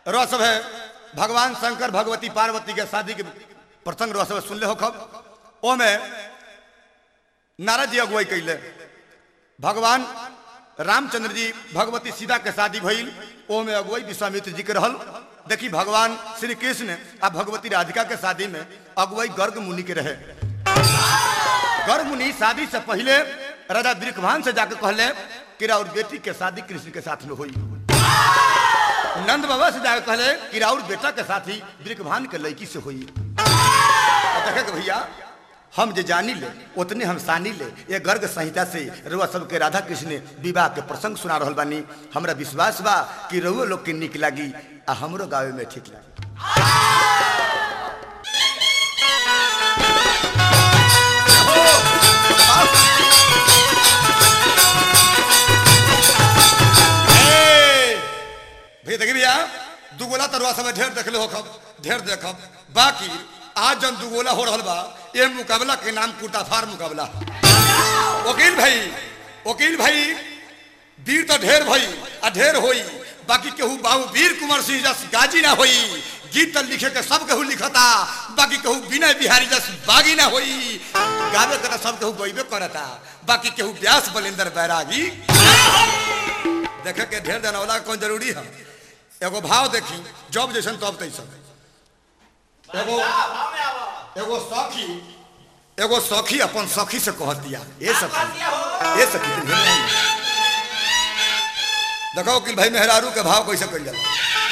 रह सब है भगवान शंकर भगवती पार्वती के शादी के प्रसंग रह सब सुनले हो खब ओमे नारद जी अगुवाई कैले भगवान रामचंद्र जी भगवती सीता के शादी भइल ओमे अगुवाई विश्वामित्र जी के रहल देखी भगवान श्री कृष्ण आ भगवती राधिका के शादी में अगुवाई गर्ग मुनि के रहे गर्ग मुनि शादी से पहले राजा वृकभान से जाकर कहले कि राउर बेटी के शादी कृष्ण के साथ में हुई नंद बाबा से जाकर कहले कि राउर बेटा के साथी वृकभान के लड़की से हुई और देखे कि भैया हम जे जानी ले उतने हम सानी ले ये गर्ग संहिता से रुआ सबके राधा कृष्ण विवाह के प्रसंग सुना रहल बानी हमरा विश्वास बा कि रउआ लोग के निक लागी आ हमरो गावे में ठीक लागी ए, भैया देखिए भैया दुगोला तरुआ समय ढेर देखले हो खब ढेर देखब बाकी आज जन दुगोला हो रहल बा ये मुकाबला के नाम कुटाफार मुकाबला वकील भाई वकील भाई वीर तो ढेर भई आ ढेर होई बाकी केहू बाबू वीर कुंवर सिंह जस गाजी ना होई गीत तो लिखे के सब केहू लिखता बाकी केहू विनय बिहारी जस बागी ना होई गावे के तो सब केहू गईबे करता बाकी केहू व्यास बलिंदर बैरागी देखे के ढेर जनौला कौन जरूरी है एगो भाव देखी जब जैसन तब तैसन एगो एगो सखी एगो सखी अपन सखी से कह दिया ए सखी ए सखी तुम ढेर नहीं। देखो कि भाई मेहरारू के भाव कैसे कर जाला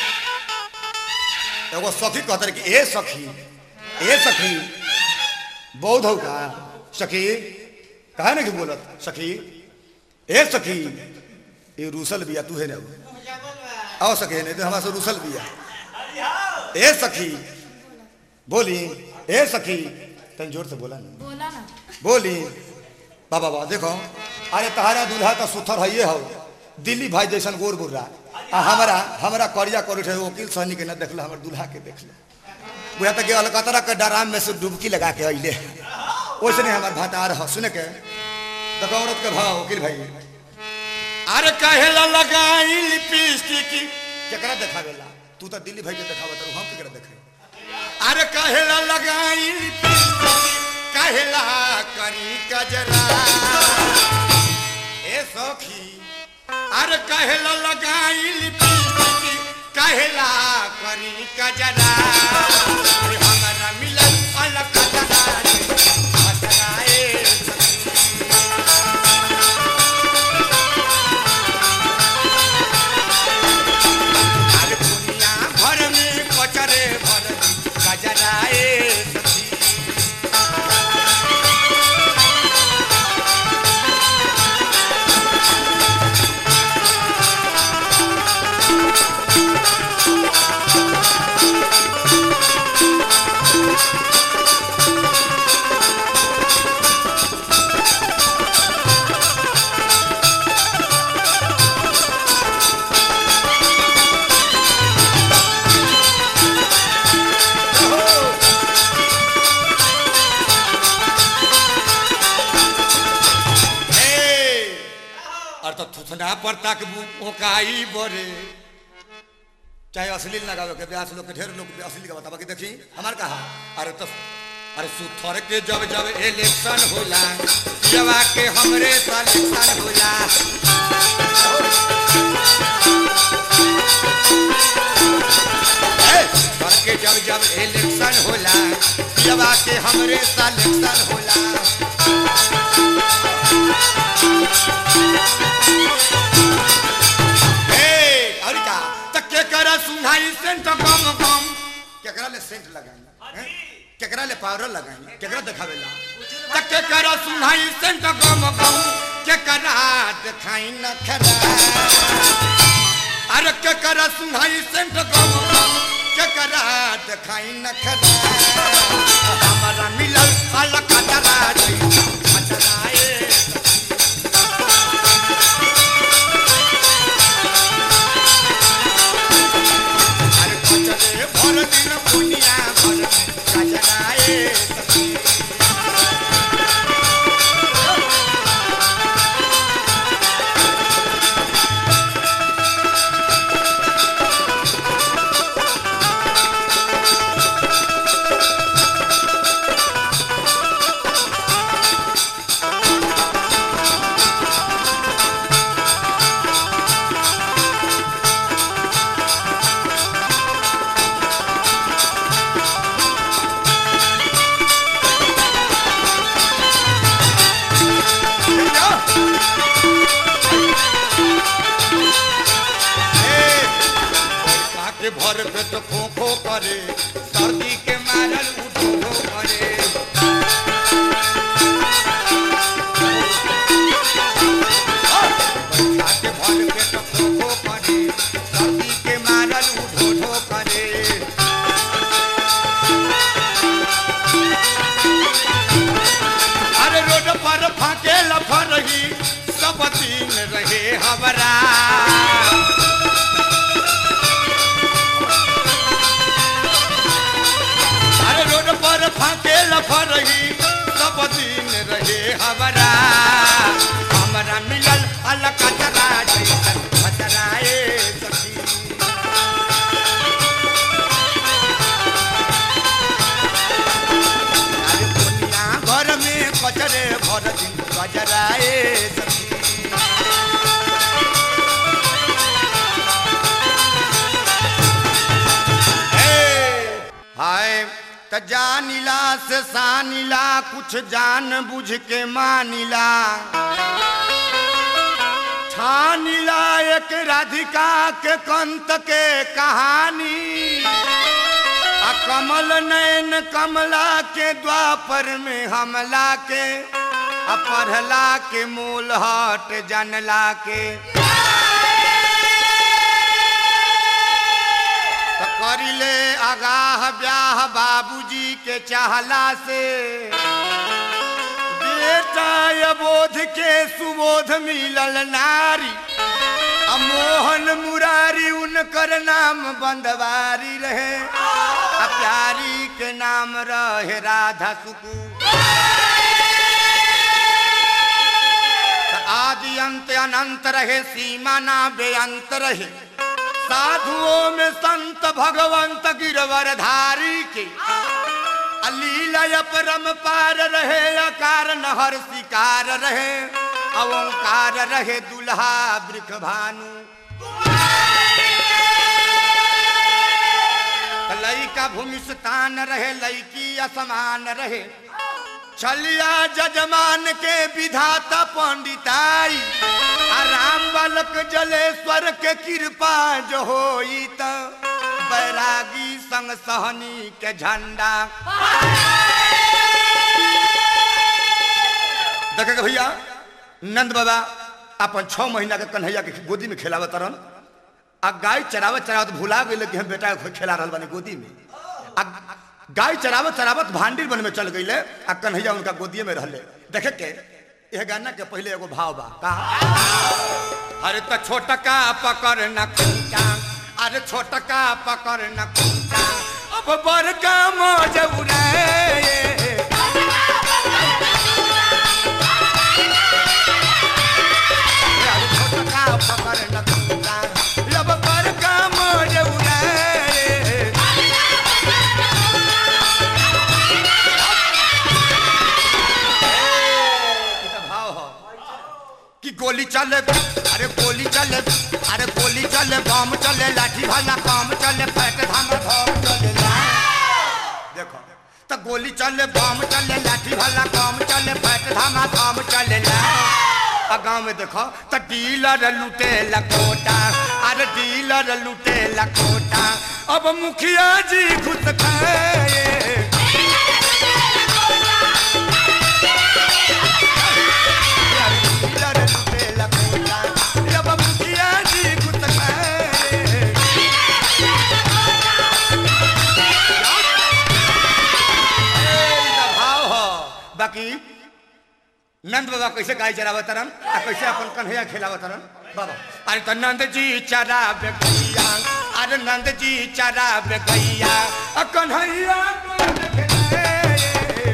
एगो सखी कहते रहे कि ए सखी ए सखी बौद्ध हो का सखी कहा नहीं बोलत सखी ए सखी ये रूसल बिया तू है ना आओ सके नहीं तो हमारे से रूसल बिया ए सखी बोली ए सखी तन जोर से बोला ना बोला ना बोली बाबा बाबा देखो अरे तहारा दूल्हा तो सुथर है हो दिल्ली भाई जैसन गोर गुर्रा आ हमारा हमारा करिया कर उठे वकील सहनी के न देखल हमारे दूल्हा के देख ले बुझा तक अलकतरा के डराम में से डुबकी लगा के अइले वैसे नहीं हमारे भातार हो सुने के देखो औरत के भाव वकील भाई अरे कहेला लगाई लिपस्टिक केकरा देखावेला तू तो दिल्ली भाई के देखावत रहू हम केकरा देखे अरे कहेला लगाई लिपस्टिक कहेला करी कजरा ए सखी अरे कहेला लगाई लिपस्टिक कहेला करी कजरा अरे हमरा मिलन अलग कजरा रे, कजरा ए सखी। अरे दुनिया भर में कचरे भर गजराए सखी हे! और तो थुथना पर तक ओकाई बोरे चाहे अश्लील ना गावे के ब्यास लोग के ढेर लोग अश्लील का बतावा कि देखी हमार कहा अरे तो अरे सुथर के जब जब इलेक्शन होला जवा के हमरे सिलेक्शन होला ए, सुथर के जब जब इलेक्शन होला जवा के हमरे सिलेक्शन होला ए, और का त केकरा सुनाई सेंट कम कम केकरा ले सेंट लगाई हैं? केकरा ले पाउडर लगाई केकरा देखावेला त केकरा सुनाई सेंट कम कम केकरा देखाई न खरा अरे केकरा सुनाई सेंट कम कम केकरा देखाई न खरा हमारा मिलल अलग खतरा रे खतरा ए अरे कचरे भर दिन दुनिया भर कचराए सखी के भर पेट खो खो करे सर्दी के मारल उठो उठो करे बैठा के भर पेट खो खो करे सर्दी के मारल उठो उठो करे अरे रोड पर फाके लफरही सब दिन रहे हमारा अरे रोड पर फाके लफरही सब दिन रहे हमारा हमारा मिलल अलग कचरा जैसन खतराए सखी अरे दुनिया भर में कचरे भर दिन गजराए सखी हे, हाय त जानिला से सानिला कुछ जान बुझ के मानिला ठानिला एक राधिका के कंत के कहानी आ कमल नैन कमला के द्वापर में हमला के आ पढ़ला के मूल हट जानला के त करिले आगाह ब्याह बाबूजी के चाहला से बेटा अबोध के सुबोध मिलल नारी आ मोहन मुरारी उनकर नाम बंदवारी रहे आ प्यारी के नाम रहे राधा सुकू आदि अंत अनंत रहे सीमा ना बेअंत रहे साधुओं में संत भगवंत गिरवर धारी के अलीला परम पार रहे अकार नहर शिकार रहे अवंकार रहे दुल्हा वृख भानु लैका भूमिस्तान रहे लैकी असमान रहे छलिया जजमान के विधाता पंडिताई आ राम बालक जलेश्वर के कृपा जो होई त बैरागी संग सहनी के झंडा देखे भैया नंद बाबा अपन छह महीना के कन्हैया के गोदी में खेलावत रहन आ गाय चरावत चरावत भुला गई कि हम बेटा के खेला रहा बानी गोदी में आ गाय चरावत चरावत भांडीर बन में चल गई आ कन्हैया उनका गोदिए में रहले देखे के यह गाना के पहले एगो भाव बा का अरे तो छोटका पकड़ न खूंटा अरे छोटका पकड़ न खूंटा अब बड़का मौज उड़ाए अरे छोटका पकड़ न खूंटा अब बड़का मौज उड़ाए इतना भाव हो कि गोली चले अरे गोली चले अरे गोली चले बम चले लाठी भाला काम चले फैट धाम धम चले ला। देखो तो गोली चले बम चले लाठी भाला काम चले फैट धामा धाम चले ला आ गाँव में देखो तो डीलर लूटे लकोटा अरे डीलर लूटे लकोटा अब मुखिया जी घुस खाए डीलर लूटे लकोटा अब मुखिया जी घुस खाए भाव हो बाकी नंद बाबा कैसे गाय चरावत तरन आ कैसे अपन कन्हैया खिलावत तरन बाबा अरे तो नंद जी चरावे गैया अरे नंद जी चरावे गैया आ कन्हैया गोद खेलाए।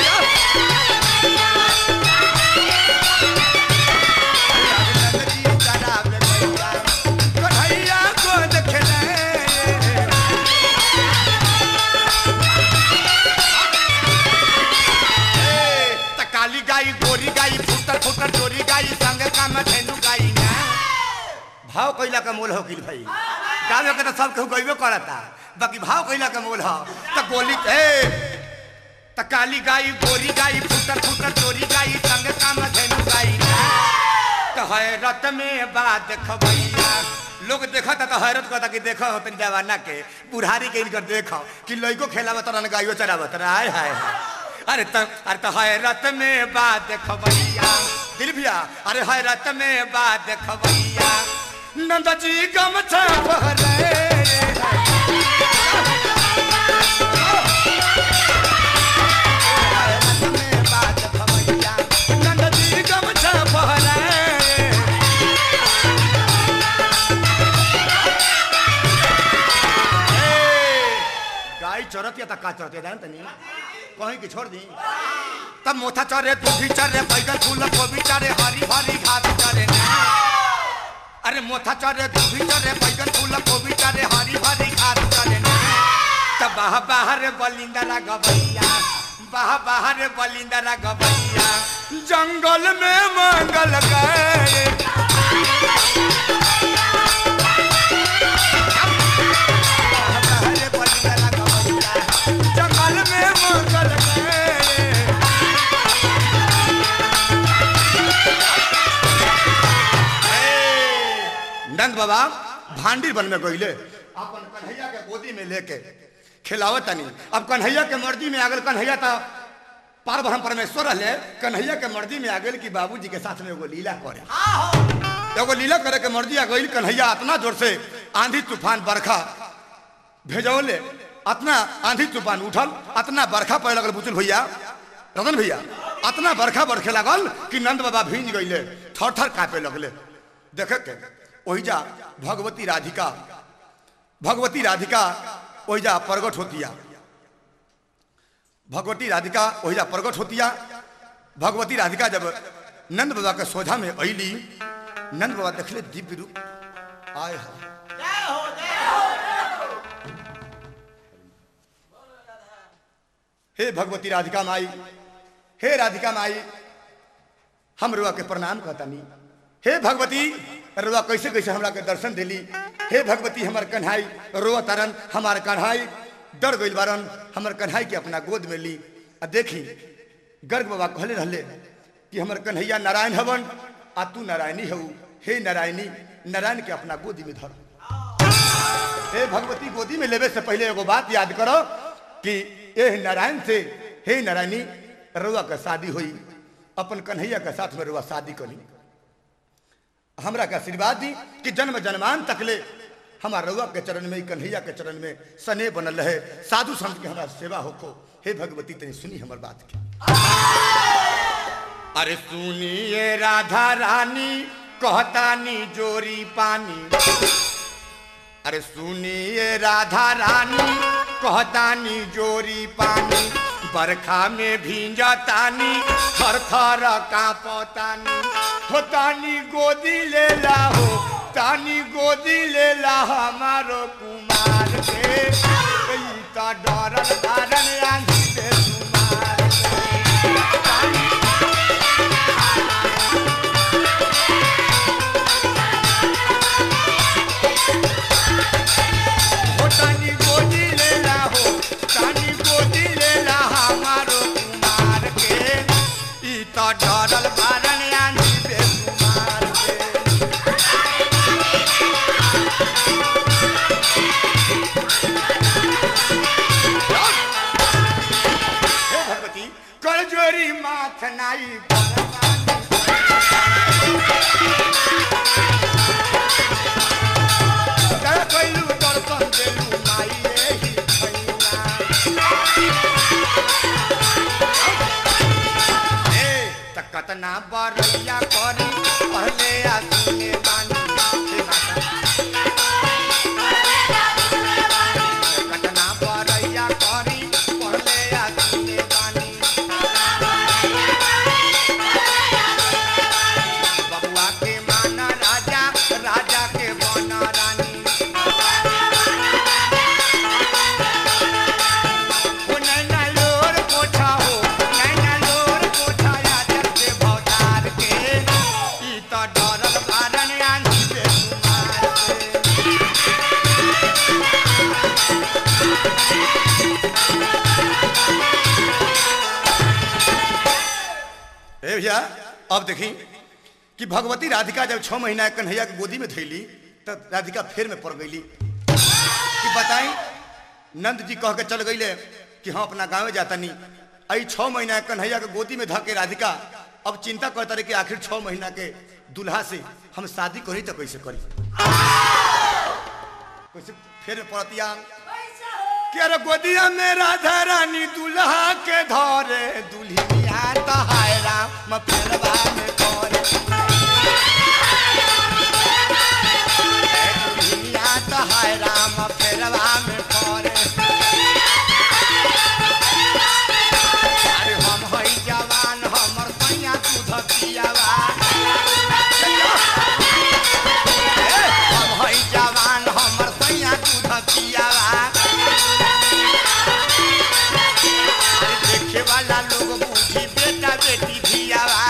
अरे नंद जी चरावे गैया, कन्हैया गोद खेलाए। त काली गाई गोरी गाई फुटर फुटर चोरी गाई संग काम धेनु गाई ना भाव कैला का मोल हो किल भाई गावे के तो सब केहू गईबे करता बाकी भाव कैला का मोल हो त गोली ए त काली गाई गोरी गाई फुटर फुटर चोरी गाई संग काम धेनु गाई ना त है रत में बात खबैया लोग देखा था तो हैरत करता कि देखो तनी जवाना के बुढ़ारी के इनकर देखो कि लइको खेलावत तरन गाइयो चरावत रहा हाय हाय हाय। अरे त अरे तो हैरत में बात खबैया दिल भैया अरे हैरत में बात खबैया नंद जी गमछा पहरे हैरत में बात खबैया नंद जी गमछा पहरे गाय चरत या त का चरत जान तनी कहीं की छोड़ दी तब मोथा चरे तू भी चरे बैगन फूल गोभी चरे हरी हरी घास चरे ना अरे मोथा चरे तू भी चरे बैगन फूल गोभी चरे हरी हरी घास चरे ना तब बाह बाहर बलिंदरा गबैया बाह बाहर बलिंदरा गबैया जंगल में मंगल गए बाहर बलिंदरा गबैया जंगल में मंगल गए नंद बाबा भांडी बन में गईले अपन कन्हैया के गोदी में लेके खिलावत तनी अब कन्हैया के मर्जी में आगल कन्हैया तो पार ब्रह्म परमेश्वर रहले कन्हैया के मर्जी में आगल कि बाबूजी के साथ में एगो लीला करे एगो लीला करे के मर्जी आ गई कन्हैया इतना जोर से आंधी तूफान बरखा भेजौले अतना आंधी तूफान उठल अतना बरखा पड़े लगल बुचुल भैया रतन भैया अतना बरखा बरखे लगल कि नंद बाबा भींज गईले थर थर कांपे लगले देखे के ओहिजा भगवती राधिका भगवती राधिका ओहिजा प्रगट होतिया भगवती राधिका ओहिजा प्रगट होतिया भगवती राधिका जब नंद बाबा के सोझा में अली नंद बाबा देखले दिव्य रूप आय हाय हे भगवती राधिका माई हे राधिका माई हम रुआ के प्रणाम कहतानी हे भगवती रुआ कैसे कैसे हमरा के दर्शन दिली हे भगवती हमर कन्हाई रोआ तरन हमार कन्हाई डर गइल बारन हमर कन्हाई के अपना गोद में ली आ देखी गर्ग बाबा कहले रहले कि हमर कन्हैया नारायण हवन आ तू नारायणी हऊ हे नारायणी नारायण के अपना गोदी में धर हे भगवती गोदी में लेवे से पहले एगो बात याद करो कि ए नारायण से हे नारायणी रुआ के शादी हुई अपन कन्हैया के साथ में रुआ शादी करी हमरा के आशीर्वाद दी कि जन्म जन्मान तकले हमार रुआ के चरण में कन्हैया के चरण में सने बनल रहे साधु संत के हमारा सेवा होको हे भगवती तनी सुनी हमर बात के अरे सुनिए राधा रानी कहतानी जोरी पानी अरे सुनिए राधा रानी कहतानी जोरी पानी बरखा में भींजतानी थर थर कांपतानी हो तानी गोदी ले ला हो तानी गोदी ले ला हमारो कुमार के ई त डरल कारण आंधी से कुमार के तानी हो तानी गोदी ले ला हो तानी गोदी ले ला हमारो कुमार के ई त डरल कारण आंधी से कुमार के हे भगवती कर जोरी माथ नाई परमानी। जय कैलू दर्शन देलू माई एही छैया। ए, त कतना बरैया करी पहले आ सुने बानी हे माता। कतना बरैया करी पहले आ सुने बानी बबुआ के माना राजा राजा के बना रानी हो नैना लोर कोठा हो नैना लोर कोठा यादर से भौतार के ई त डरल कारण आंधी से कुमार के ए भैया अब देखी कि भगवती राधिका जब छह महीना कन्हैया के गोदी में थैली तब राधिका फेर में पड़ गई कि बताई नंद जी कह के चल गईले कि हम अपना गाँव जाता नहीं आई छह महीना के कन्हैया के गोदी में धके राधिका अब चिंता करता रहे कि आखिर छह महीना के दूल्हा से हम शादी करी तो कैसे करी कैसे फिर पड़तिया कि अरे गोदिया में राधा रानी दूल्हा के धरे दुल्हनिया तहाय राम फेरवा में करे दुल्हनिया तहाय राम फेरवा में करे अरे हम हई जवान हमर सैया दूध पियावा ए, हम हई जवान हमर सैया दूध पियावा अरे देखे वाला लोग बूढ़ी बेटा बेटी धियावा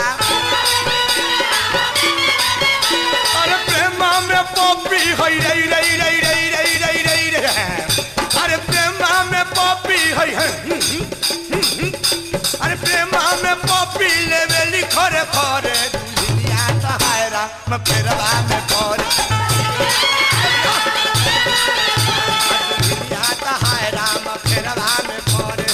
अरे प्रेमा में पॉपी हई रई रई रई रई रई रई रई रई अरे प्रेमा में पॉपी हई है अरे प्रेमा में पॉपी लेवेली खरे खरे दुनिया सहायरा मैं फेरवा में करे दुनिया सहायरा मैं फेरवा में करे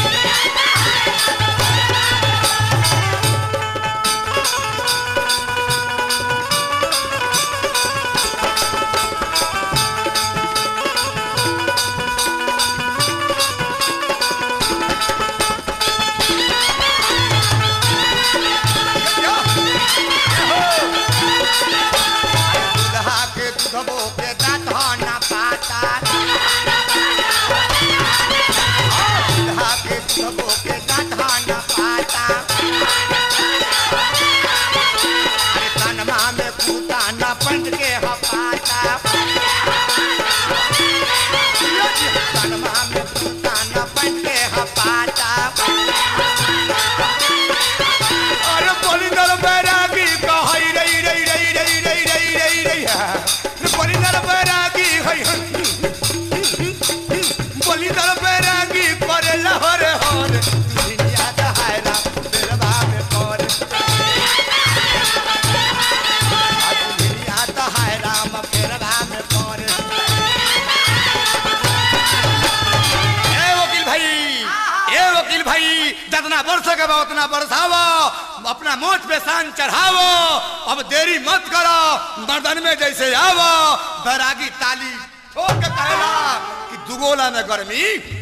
दूल्हा के दूधबो के दाँत ना पाता दूल्हा के दूधबो के दाँत ना पाता अरे कनमा में कूता न पंच के हपाता कनमा में कूता न पंच के हपाता अरे बलिंदर बैरागी कहई रई रई रई रई रई रई रई रई है बलिंदर बैरागी हई बलिंदर बैरागी करे लहर हर दुनिया दहायरा बेरवा में कर आ दुनिया दहायरा में बेरवा में कर ए वकील भाई ए वकील भाई जितना वर्ष के बा उतना बरसावो अपना मोच पे शान चढ़ावो अब देरी मत करो मर्दन में जैसे आवो बैरागी ताली ठोक के कहला कि दुगोला में गर्मी